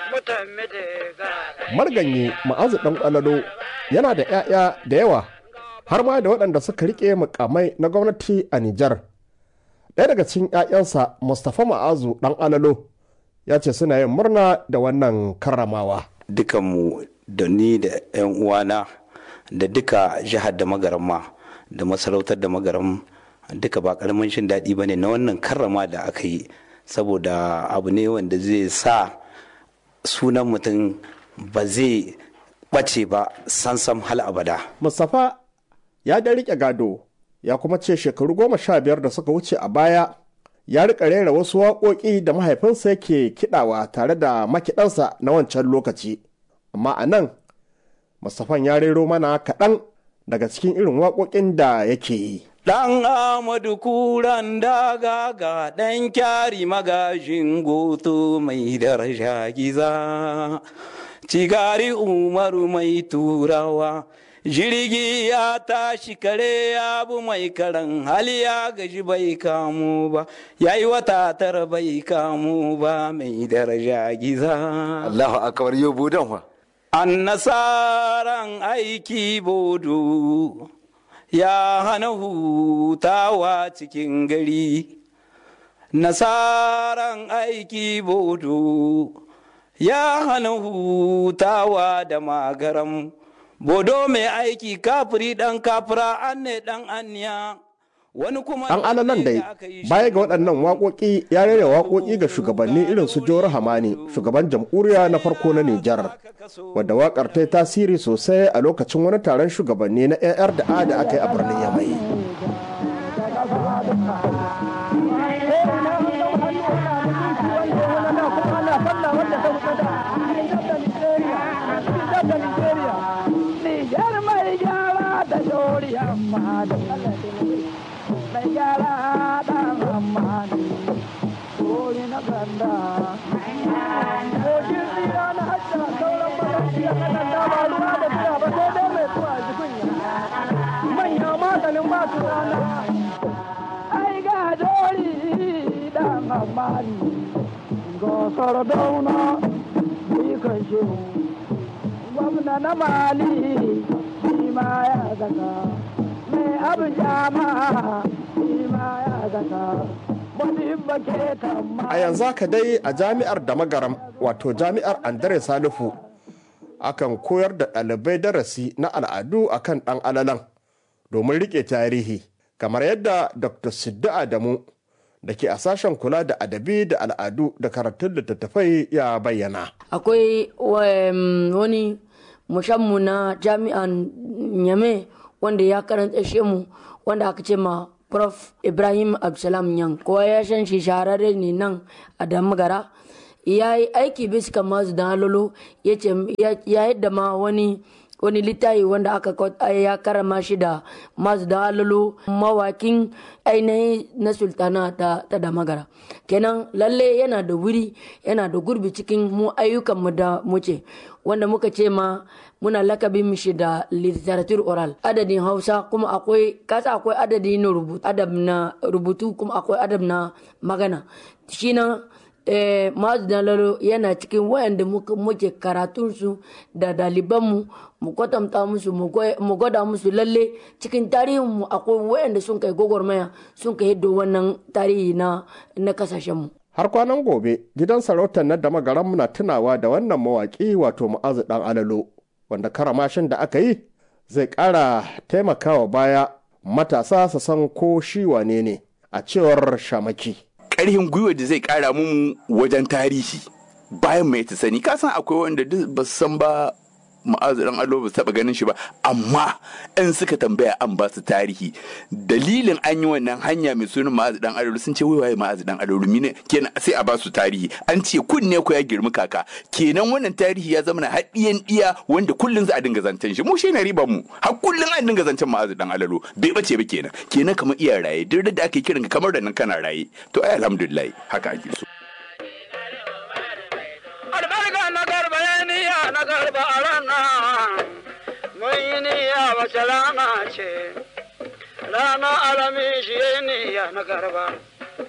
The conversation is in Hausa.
marganyi ma'azu ɗan ƙwalalo yana da 'ya'ya da yawa har ma da waɗanda suka riƙe mukamai na gwamnati a Nijar. Ɗaya daga cikin 'ya'yansa Mustapha Ma'azu ɗan alalo ya ce suna yin murna da wannan karramawa. Dukanmu da ni da 'yan uwana da duka jihar da magaramma da masarautar da magaram duka ba karamin shin daɗi ba ne na wannan karrama da aka yi saboda abu ne wanda zai sa sunan mutum ba zai ɓace ba sansam hal abada. Mustapha ya da riƙe gado ya kuma ce shekaru goma sha biyar da suka wuce a baya ya riƙa rera wasu waƙoƙi da mahaifinsa yake kiɗawa tare da makiɗansa na wancan lokaci. Amma a nan, Mustapha ya rero mana kaɗan daga cikin irin waƙoƙin da yake yi. Ɗan Amadu kuran daga ga ɗan kyari magajin goto mai daraja giza, cigari umaru mai turawa, jirgi ya tashi kare abu mai karan hali ya gaji bai kamu ba, ya yi wata tara bai kamu ba mai daraja giza. Allahu akbar yau budan wa. An nasaran aiki bodo. ya hana hutawa cikin gari nasaran aiki bodo ya hana hutawa da magaram bodo mai aiki kafiri dan kafira an ne dan anya wani kuma An alalan dai baya ga waɗannan waƙoƙi ya rera waƙoƙi ga shugabanni irin su Jawar Hamani shugaban jamhuriya na farko na Nijar wadda waƙar ta yi tasiri sosai a lokacin wani taron shugabanni na AR da A da aka yi a birnin Yamai. Nijar mai gyara da shori amma da mai gyara dan amani kori na ganda kokin tsira na hajja sauran magaji a kanan dama ruwa da biya ba sai dai mai zuwa jikunya manya maganin ba su rana ai ga dori dan amani gosar dauna kan shehu gwamna na mali shi ma ya zaka mai abin jama shi ma ya zaka A yanzu haka dai a jami'ar da magaram wato jami'ar Andre Salifu akan koyar da ɗalibai darasi na al'adu akan ɗan alalan domin riƙe tarihi kamar yadda Dr. Siddu Adamu da ke a sashen kula da adabi da al'adu da karatun littattafai ya bayyana. Akwai wani mushammu na jami'an Nyame wanda ya karanta mu wanda aka ce ma prof ibrahim absalam yan kowa ya san shi shahararre ne nan a damagara ya yi aiki bisa masu da halolo ya yadda ma wani wani littafi wanda aka ya karama shi da masu da halolo mawakin ainihin na sultana ta, ta damagara kenan lalle yana da wuri yana da gurbi cikin mu ayyukanmu da muce wanda muka ce ma muna lakabin mishi da literature oral adadin hausa kuma akwai kasa akwai adadi na rubutu adab na rubutu kuma akwai adab na magana shi na eh, mazu dalalo yana cikin wayanda muke karatunsu da dalibanmu mu kwatanta musu mu gwada musu lalle cikin tarihinmu akwai wayanda sun kai gwagwarmaya sun kai yadda wannan tarihi na na kasashenmu har kwanan gobe gidan sarautar na da magaran na tunawa da wannan mawaƙi wato mu'azu dan alalo wanda karamashin da aka yi zai ƙara taimakawa baya matasa su san ko shi wane ne a cewar shamaki ƙarfin gwiwa da zai ƙara mu wajen tarihi bayan mai ta sani ka san akwai wanda duk ba su san ba ma'azu dan allo ba taba ganin shi ba amma in suka tambaya an ba su tarihi dalilin an yi wannan hanya mai sunan ma'azu dan allo sun ce wai waye ma'azu dan allo mine kenan sai a ba su tarihi an ce kunne ko ya girmi kaka kenan wannan tarihi ya zama na haɗiyan ɗiya wanda kullun za a dinga zancen shi mu shi ne riban mu har kullun an dinga zancen ma'azu dan allo bai bace ba kenan kenan kamar iya raye duk da ake kiran kamar da nan kana raye to ai alhamdulillah haka ake so albarka na garba ya niya na garba a ranar mun yi niyya wace rana ce rana alami shi ya niya na garba